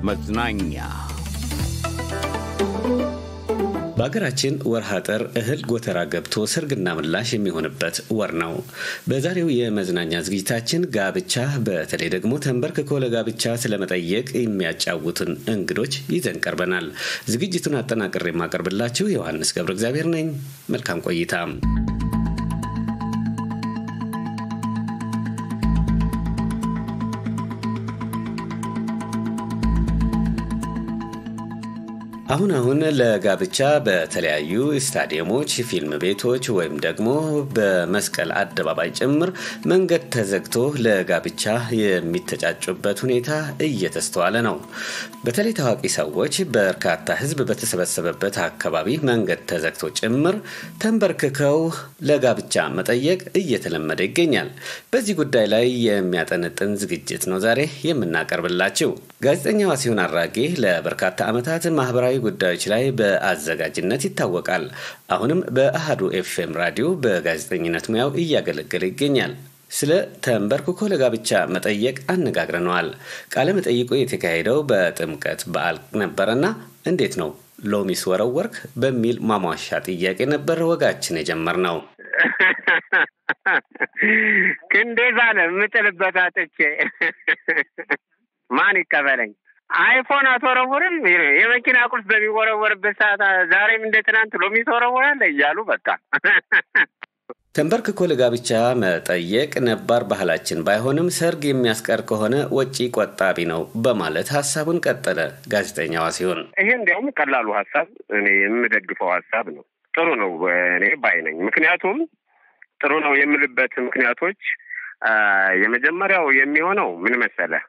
መዝናኛ በሀገራችን ወርሃ ጥር እህል ጎተራ ገብቶ ሰርግና ምላሽ የሚሆንበት ወር ነው። በዛሬው የመዝናኛ ዝግጅታችን ጋብቻ በተለይ ደግሞ ተንበርክኮ ለጋብቻ ስለመጠየቅ የሚያጫውቱን እንግዶች ይዘን ቀርበናል። ዝግጅቱን አጠናቅሬ የማቀርብላችሁ ዮሐንስ ገብረ እግዚአብሔር ነኝ። መልካም ቆይታ። አሁን አሁን ለጋብቻ በተለያዩ ስታዲየሞች፣ ፊልም ቤቶች ወይም ደግሞ በመስቀል አደባባይ ጭምር መንገድ ተዘግቶ ለጋብቻ የሚተጫጩበት ሁኔታ እየተስተዋለ ነው። በተለይ ታዋቂ ሰዎች በርካታ ሕዝብ በተሰበሰበበት አካባቢ መንገድ ተዘግቶ ጭምር ተንበርክከው ለጋብቻ መጠየቅ እየተለመደ ይገኛል። በዚህ ጉዳይ ላይ የሚያጠነጥን ዝግጅት ነው ዛሬ የምናቀርብላችሁ። ጋዜጠኛዋ ሲሆን አራጌ ለበርካታ ዓመታት ማህበራዊ ጉዳዮች ላይ በአዘጋጅነት ይታወቃል። አሁንም በአሃዱ ኤፍኤም ራዲዮ በጋዜጠኝነት ሙያው እያገለገለ ይገኛል። ስለ ተንበርክኮ ለጋብቻ መጠየቅ አነጋግረነዋል። ቃለ መጠይቁ የተካሄደው በጥምቀት በዓል ነበረና እንዴት ነው ሎሚስ ወረወርክ በሚል ማሟሻ ጥያቄ ነበር ወጋችን የጀመርነው። ክንዴ ዛለ የምጥልበት አጥቼ ማን ይቀበለኝ? አይፎን አትወረውርም? የመኪና ቁልፍ በሚወረወርበት ሰዓት ዛሬም እንደ ትናንት ሎሚ ትወረወራለህ እያሉ በቃ ተንበርክኮ ለጋብቻ መጠየቅ ነባር ባህላችን ባይሆንም ሰርግ የሚያስቀር ከሆነ ወጪ ቆጣቢ ነው በማለት ሀሳቡን ቀጠለ ጋዜጠኛዋ ሲሆን ይሄ እንዲያውም ቀላሉ ሀሳብ እኔ የምደግፈው ሀሳብ ነው። ጥሩ ነው እኔ ባይ ነኝ። ምክንያቱም ጥሩ ነው የምልበት ምክንያቶች የመጀመሪያው የሚሆነው ምን መሰለህ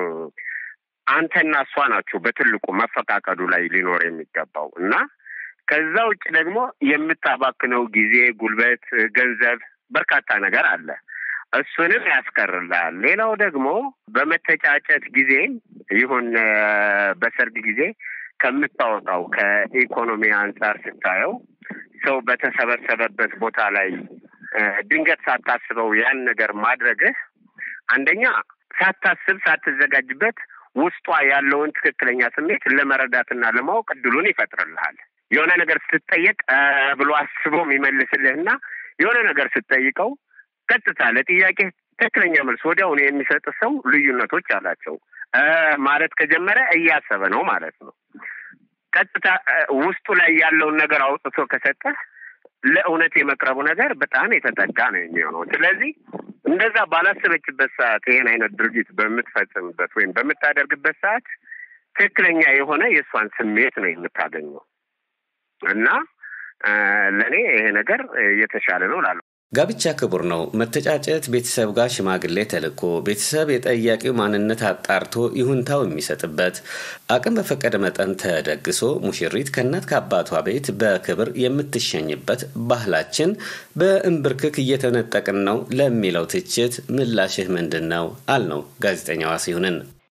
አንተና እሷ ናችሁ በትልቁ መፈቃቀዱ ላይ ሊኖር የሚገባው እና ከዛ ውጭ ደግሞ የምታባክነው ጊዜ፣ ጉልበት፣ ገንዘብ በርካታ ነገር አለ። እሱንም ያስቀርልሃል። ሌላው ደግሞ በመተጫጨት ጊዜ ይሁን በሰርግ ጊዜ ከምታወጣው ከኢኮኖሚ አንጻር ስታየው ሰው በተሰበሰበበት ቦታ ላይ ድንገት ሳታስበው ያን ነገር ማድረግህ አንደኛ ሳታስብ ሳትዘጋጅበት ውስጧ ያለውን ትክክለኛ ስሜት ለመረዳትና ለማወቅ እድሉን ይፈጥርልሃል። የሆነ ነገር ስትጠየቅ ብሎ አስቦ የሚመልስልህና የሆነ ነገር ስትጠይቀው ቀጥታ ለጥያቄ ትክክለኛ መልስ ወዲያውኑ የሚሰጥ ሰው ልዩነቶች አላቸው። ማለት ከጀመረ እያሰበ ነው ማለት ነው። ቀጥታ ውስጡ ላይ ያለውን ነገር አውጥቶ ከሰጠህ ለእውነት የመቅረቡ ነገር በጣም የተጠጋ ነው የሚሆነው። ስለዚህ እንደዛ ባላሰበችበት ሰዓት ይሄን አይነት ድርጊት በምትፈጽምበት ወይም በምታደርግበት ሰዓት ትክክለኛ የሆነ የእሷን ስሜት ነው የምታገኘው እና ለእኔ ይሄ ነገር የተሻለ ነው ላለ ጋብቻ ክቡር ነው። መተጫጨት ቤተሰብ ጋር ሽማግሌ ተልኮ ቤተሰብ የጠያቂው ማንነት አጣርቶ ይሁንታው የሚሰጥበት አቅም በፈቀደ መጠን ተደግሶ ሙሽሪት ከእናት ከአባቷ ቤት በክብር የምትሸኝበት ባህላችን በእንብርክክ እየተነጠቅን ነው ለሚለው ትችት ምላሽህ ምንድን ነው? አልነው ጋዜጠኛዋ ሲሆንን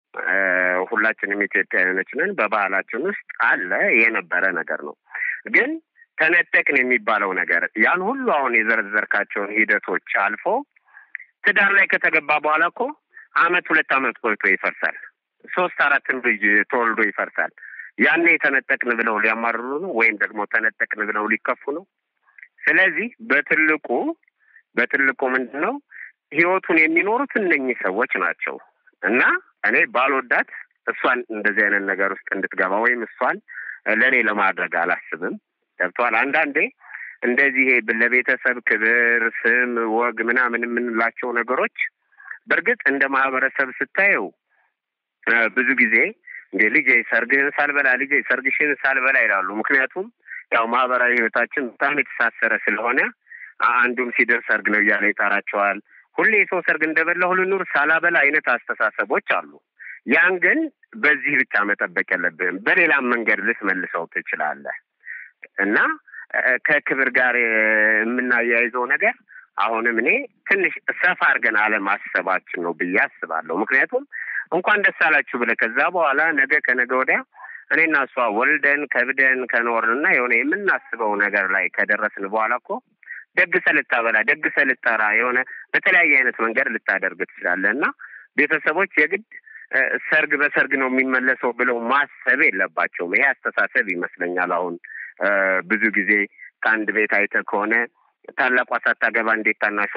ሁላችንም ኢትዮጵያውያኖች ነን። በባህላችን ውስጥ አለ የነበረ ነገር ነው ግን ተነጠቅን የሚባለው ነገር ያን ሁሉ አሁን የዘረዘርካቸውን ሂደቶች አልፎ ትዳር ላይ ከተገባ በኋላ እኮ አመት ሁለት አመት ቆይቶ ይፈርሳል። ሶስት አራትም ልጅ ተወልዶ ይፈርሳል። ያኔ ተነጠቅን ብለው ሊያማርሩ ነው ወይም ደግሞ ተነጠቅን ብለው ሊከፉ ነው። ስለዚህ በትልቁ በትልቁ ምንድን ነው ህይወቱን የሚኖሩት እነኚህ ሰዎች ናቸው እና እኔ ባልወዳት እሷን እንደዚህ አይነት ነገር ውስጥ እንድትገባ ወይም እሷን ለእኔ ለማድረግ አላስብም። ገብተዋል። አንዳንዴ እንደዚህ ለቤተሰብ ክብር፣ ስም፣ ወግ ምናምን የምንላቸው ነገሮች በእርግጥ እንደ ማህበረሰብ ስታየው ብዙ ጊዜ እንደ ልጄ ሰርግህን ሳልበላ ልጄ ሰርግሽን ሳልበላ ይላሉ። ምክንያቱም ያው ማህበራዊ ህይወታችን በጣም የተሳሰረ ስለሆነ አንዱም ሲደርስ ሰርግ ነው እያለ ይጠራቸዋል። ሁሌ የሰው ሰርግ እንደበላ ሁሉ ኑር ሳላበላ አይነት አስተሳሰቦች አሉ። ያን ግን በዚህ ብቻ መጠበቅ የለብህም። በሌላም መንገድ ልትመልሰው ትችላለህ። እና ከክብር ጋር የምናያይዘው ነገር አሁንም እኔ ትንሽ ሰፋ አድርገን አለማሰባችን ነው ብዬ አስባለሁ። ምክንያቱም እንኳን ደስ አላችሁ ብለህ ከዛ በኋላ ነገ ከነገ ወዲያ እኔና እሷ ወልደን ከብደን ከኖርን እና የሆነ የምናስበው ነገር ላይ ከደረስን በኋላ እኮ ደግሰህ ልታበላ ደግሰህ ልጠራ የሆነ በተለያየ አይነት መንገድ ልታደርግ ትችላለህ እና ቤተሰቦች የግድ ሰርግ በሰርግ ነው የሚመለሰው ብለው ማሰብ የለባቸውም። ይሄ አስተሳሰብ ይመስለኛል አሁን ብዙ ጊዜ ከአንድ ቤት አይተህ ከሆነ ታላቋ ሳታገባ እንዴት ታናሿ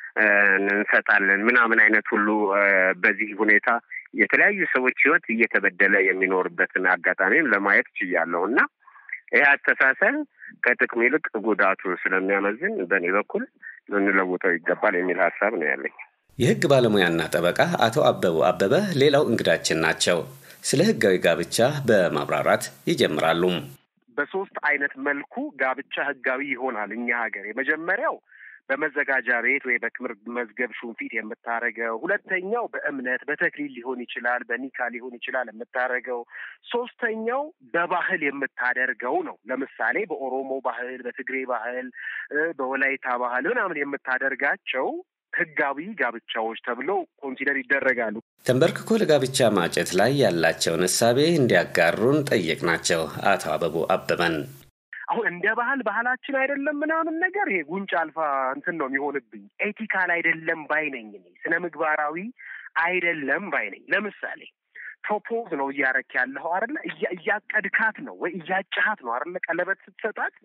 እንሰጣለን ምናምን አይነት ሁሉ በዚህ ሁኔታ የተለያዩ ሰዎች ሕይወት እየተበደለ የሚኖርበትን አጋጣሚም ለማየት ችያለሁ እና ይህ አስተሳሰብ ከጥቅሙ ይልቅ ጉዳቱ ስለሚያመዝን በእኔ በኩል ልንለውጠው ይገባል የሚል ሀሳብ ነው ያለኝ። የህግ ባለሙያና ጠበቃ አቶ አበቡ አበበ ሌላው እንግዳችን ናቸው። ስለ ህጋዊ ጋብቻ በማብራራት ይጀምራሉ። በሶስት አይነት መልኩ ጋብቻ ህጋዊ ይሆናል እኛ ሀገር። የመጀመሪያው በመዘጋጃ ቤት ወይ በክብር መዝገብ ሹምፊት የምታረገው፣ ሁለተኛው በእምነት በተክሊል ሊሆን ይችላል፣ በኒካ ሊሆን ይችላል የምታረገው፣ ሶስተኛው በባህል የምታደርገው ነው። ለምሳሌ በኦሮሞ ባህል፣ በትግሬ ባህል፣ በወላይታ ባህል ምናምን የምታደርጋቸው ህጋዊ ጋብቻዎች ተብለው ኮንሲደር ይደረጋሉ። ተንበርክኮ ለጋብቻ ማጨት ላይ ያላቸውን እሳቤ እንዲያጋሩን ጠየቅናቸው አቶ አበቡ አበበን። አሁን እንደ ባህል ባህላችን አይደለም ምናምን ነገር ይሄ ጉንጭ አልፋ እንትን ነው የሚሆንብኝ። ኤቲካል አይደለም ባይነኝ እኔ ስነ ምግባራዊ አይደለም ባይነኝ። ለምሳሌ ፕሮፖዝ ነው እያረክ ያለኸው አይደለ? እያቀድካት ነው ወይ እያጫሃት ነው አይደለ? ቀለበት ስትሰጣት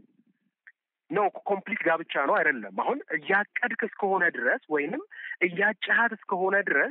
ነው ኮምፕሊት ጋብቻ ነው አይደለም። አሁን እያቀድክ እስከሆነ ድረስ ወይንም እያጫሃት እስከሆነ ድረስ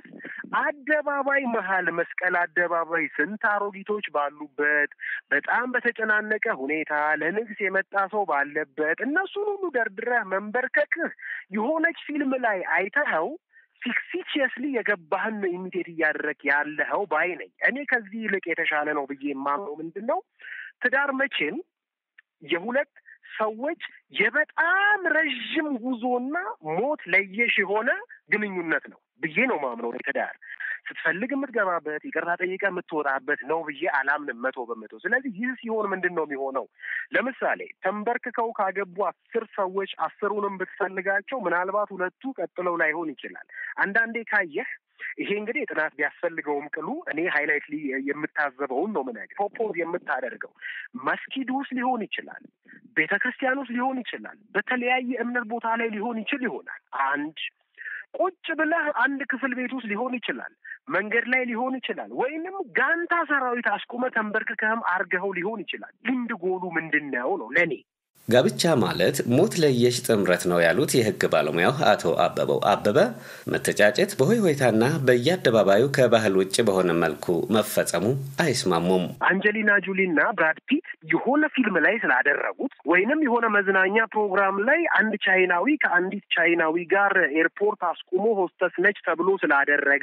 አደባባይ መሀል መስቀል አደባባይ ስንት አሮጊቶች ባሉበት በጣም በተጨናነቀ ሁኔታ ለንግስ የመጣ ሰው ባለበት እነሱን ሁሉ ደርድረህ መንበርከክህ የሆነች ፊልም ላይ አይተኸው ፊክሲችየስሊ የገባህን ኢሚቴት እያደረግ ያለኸው ባይ ነኝ። እኔ ከዚህ ይልቅ የተሻለ ነው ብዬ የማምነው ምንድን ነው ትዳር መቼም የሁለት ሰዎች የበጣም ረዥም ጉዞና ሞት ለየሽ የሆነ ግንኙነት ነው ብዬ ነው ማምነው። ትዳር ስትፈልግ የምትገባበት ይቅርታ ጠይቀ የምትወጣበት ነው ብዬ አላምንም መቶ በመቶ። ስለዚህ ይህ ሲሆን ምንድን ነው የሚሆነው? ለምሳሌ ተንበርክከው ካገቡ አስር ሰዎች አስሩንም ብትፈልጋቸው ምናልባት ሁለቱ ቀጥለው ላይሆን ይችላል። አንዳንዴ ካየህ ይሄ እንግዲህ ጥናት ቢያስፈልገውም ቅሉ እኔ ሃይላይት የምታዘበውን ነው ምን ፕሮፖዝ የምታደርገው መስጊድ ውስጥ ሊሆን ይችላል፣ ቤተ ክርስቲያን ውስጥ ሊሆን ይችላል፣ በተለያየ እምነት ቦታ ላይ ሊሆን ይችል ይሆናል። አንድ ቁጭ ብለህ አንድ ክፍል ቤት ውስጥ ሊሆን ይችላል፣ መንገድ ላይ ሊሆን ይችላል፣ ወይንም ጋንታ ሰራዊት አስቁመ ተንበርክከህም አርገኸው ሊሆን ይችላል። ልምድ ጎሉ ምንድን ነው ነው ለእኔ ጋብቻ ማለት ሞት ለየሽ ጥምረት ነው ያሉት የሕግ ባለሙያው አቶ አበበው አበበ መተጫጨት በሆይ ሆይታና በየአደባባዩ ከባህል ውጭ በሆነ መልኩ መፈጸሙ አይስማሙም። አንጀሊና ጆሊና ብራድ ፒት የሆነ ፊልም ላይ ስላደረጉት ወይንም የሆነ መዝናኛ ፕሮግራም ላይ አንድ ቻይናዊ ከአንዲት ቻይናዊ ጋር ኤርፖርት አስቁሞ ሆስተስ ነች ተብሎ ስላደረገ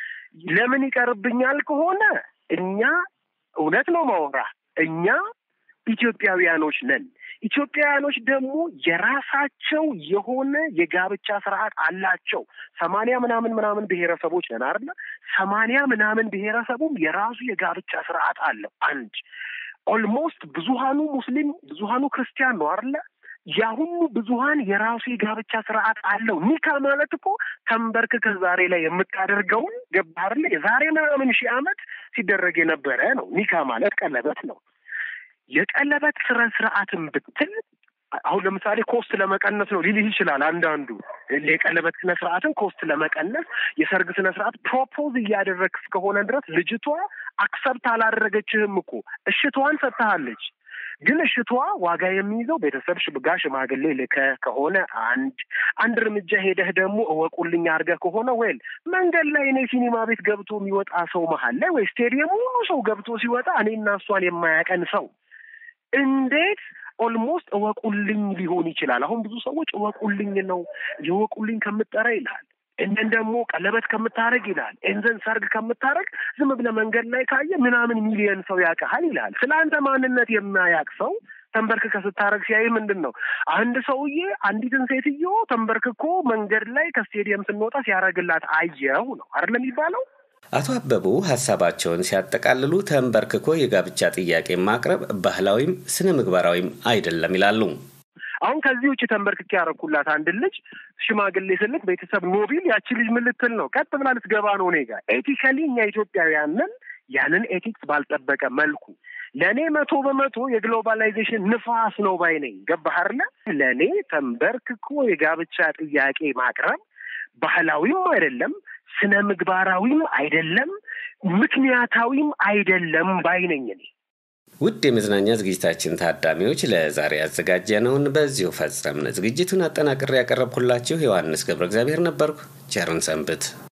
ለምን ይቀርብኛል ከሆነ እኛ እውነት ነው ማወራ እኛ ኢትዮጵያውያኖች ነን። ኢትዮጵያውያኖች ደግሞ የራሳቸው የሆነ የጋብቻ ስርዓት አላቸው። ሰማንያ ምናምን ምናምን ብሔረሰቦች ነን አይደለ? ሰማንያ ምናምን ብሔረሰቡም የራሱ የጋብቻ ስርዓት አለው። አንድ ኦልሞስት ብዙሀኑ ሙስሊም ብዙሀኑ ክርስቲያን ነው አይደለ? ያሁኑ ብዙሀን የራሱ የጋብቻ ስርዓት አለው። ኒካ ማለት እኮ ተንበርክከህ ዛሬ ላይ የምታደርገውን ገባህ አይደለ? የዛሬ ምናምን ሺህ ዓመት ሲደረግ የነበረ ነው። ኒካ ማለት ቀለበት ነው። የቀለበት ስነ ስርዓትን ብትል አሁን ለምሳሌ ኮስት ለመቀነስ ነው ሊልህ ይችላል። አንዳንዱ የቀለበት ስነ ስርዓትን ኮስት ለመቀነስ የሰርግ ስነ ስርዓት ፕሮፖዝ እያደረግ እስከሆነ ድረስ ልጅቷ አክሰብት አላደረገችህም እኮ እሽቷን ሰጥተሃለች። ግን እሽቷ ዋጋ የሚይዘው ቤተሰብ ሽብጋ ሽማግሌ ልከ ከሆነ አንድ አንድ እርምጃ ሄደህ ደግሞ እወቁልኝ አድርገህ ከሆነ ወይል መንገድ ላይ እኔ ሲኒማ ቤት ገብቶ የሚወጣ ሰው መሀል ላይ ወይ ስቴዲየም ሁሉ ሰው ገብቶ ሲወጣ እኔና እሷን የማያቀን ሰው እንዴት ኦልሞስት እወቁልኝ ሊሆን ይችላል። አሁን ብዙ ሰዎች እወቁልኝ ነው የወቁልኝ ከምጠራ ይልሃል። እንደን ደግሞ ቀለበት ከምታረግ ይልሃል። ኤንዘን ሰርግ ከምታረግ ዝም ብለህ መንገድ ላይ ካየ ምናምን ሚሊየን ሰው ያውቅሃል ይልሃል። ስለ አንተ ማንነት የማያውቅ ሰው ተንበርክከ ስታረግ ሲያይ ምንድን ነው አንድ ሰውዬ አንዲትን ሴትዮ ተንበርክኮ መንገድ ላይ ከስቴዲየም ስንወጣ ሲያረግላት አየው ነው አይደለም የሚባለው። አቶ አበቡ ሀሳባቸውን ሲያጠቃልሉ ተንበርክኮ የጋብቻ ጥያቄ ማቅረብ ባህላዊም ስነ ምግባራዊም አይደለም ይላሉ። አሁን ከዚህ ውጭ ተንበርክኬ ያረኩላት አንድ ልጅ ሽማግሌ ስልክ ቤተሰብ ኖቢል ያቺ ልጅ ምን ልትል ነው? ቀጥ ብላ ልትገባ ነው እኔ ጋር። ኤቲካሊ እኛ ኢትዮጵያውያንን ያንን ኤቲክስ ባልጠበቀ መልኩ ለእኔ መቶ በመቶ የግሎባላይዜሽን ንፋስ ነው ባይ ነኝ። ገባህ አይደለ? ለእኔ ተንበርክኮ የጋብቻ ጥያቄ ማቅረብ ባህላዊም አይደለም ስነ ምግባራዊም አይደለም። ምክንያታዊም አይደለም ባይነኝ እኔ። ውድ የመዝናኛ ዝግጅታችን ታዳሚዎች ለዛሬ ያዘጋጀነውን በዚሁ ፈጸምን። ዝግጅቱን አጠናቅሬ ያቀረብኩላችሁ ዮሐንስ ገብረ እግዚአብሔር ነበርኩ። ቸርን ሰንብት።